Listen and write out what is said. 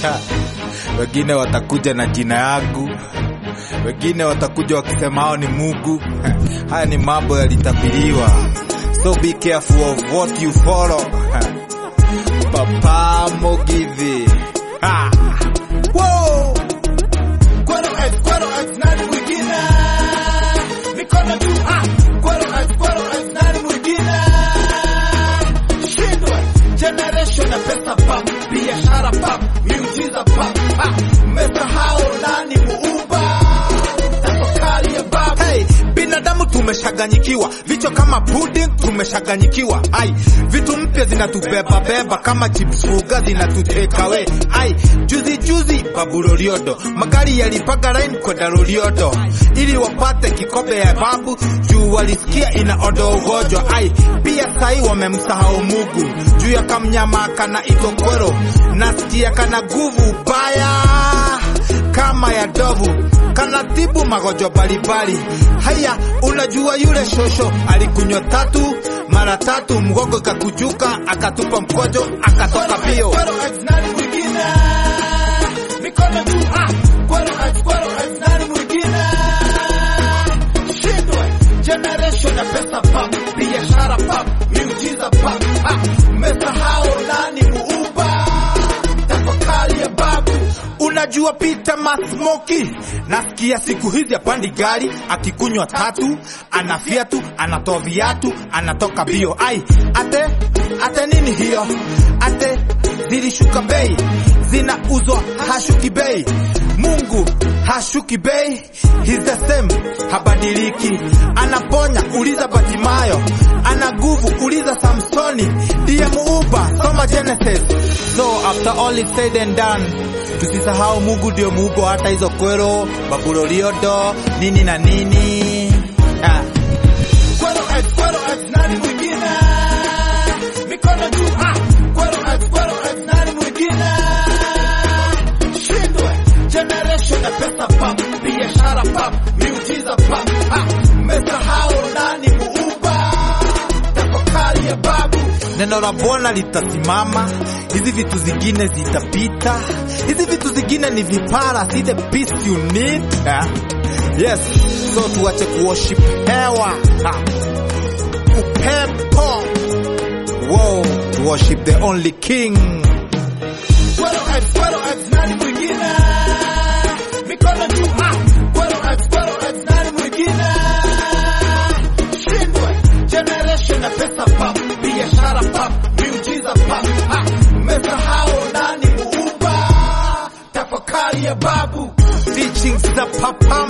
wengine watakuja na jina yangu, wengine watakuja wakisema hao ni Mungu. Haya ni mambo yalitabiriwa, so be careful of what you follow. Papa Mogithi ha. Whoa! Kwero X, Kwero X, nani mwingine? Mikono juu, ah! Kwero X, Kwero X, nani mwingine? Shindwe, generation ya pesa pap, biashara pap, miujiza pap, ah! Mmesahau nani muumba? Tafakari ya babu. Hey, binadamu tumeshaganyikiwa, vichwa kama pudding tumeshaganyikiwa. Ai, vitu mpya zinatubeba beba kama chips fuga zinatuteka we. Ai, juzi juzi babu Loliodo, magari yalipaga line kwenda Loliodo ili wapate kikombe ya babu juu walisikia ina odo ugonjwa. Ai, pia sai wamemsahau Mungu juu ya kamnyama kana itokwero, nasikia kana nguvu baya kama ya dovu kanatibu magonjwa mbalimbali. Haya, unajua yule shosho alikunywa tatu mara tatu, mgongo ikakujuka, akatupa mkojo, akatoka mbio. Kwero X, nani mwingine? Mikono juu, ah! Kwero X, Kwero X, nani mwingine? Shindwe, generation ya pesa pap, biashara pap, miujiza pap, ah! Mmesahau nani muumba? Tafakari ya babu. Unajua Peter Masmoki, nasikia siku hizi apandi gari, akikunywa tatu, ana fiatu, anatoa viatu, anatoka bio. Ai, ate ate nini hiyo? Ate zilishuka bei, zinauzwa hashuki bei. Mungu hashuki bei, he's the same, habadiliki. Anaponya, uliza Batimayo, ana nguvu, uliza Samsoni, ndiye muumba, soma Genesis. So after all is said and done, tusisahau Mungu ndio muumba hata hizo kwero, babu Loliodo, nini na nini. Ah. Kwero X, Kwero X, nani mwingine? Mikono juu, ah! Kwero X, Kwero X, nani mwingine? Shindwe, generation ya pesa pap, biashara pap, miujiza pap, ah! Mmesahau nani muumba? Tafakari ya babu. Neno la Bwana litasimama, hizi vitu zingine zitapita, hizi vitu zingine ni vipara, see the peace you need. Ah. Yes, so tuache kuworship hewa, ah. upepo, wow, to worship the only king. Kwero X, Kwero X, nani mwingine? Mikono juu, ah! Kwero X, Kwero X, nani mwingine? Shindwe, generation ya pesa pap, biashara pap, miujiza pap, ah! Mmesahau nani muumba? Tafakari ya babu. Teachings za Papa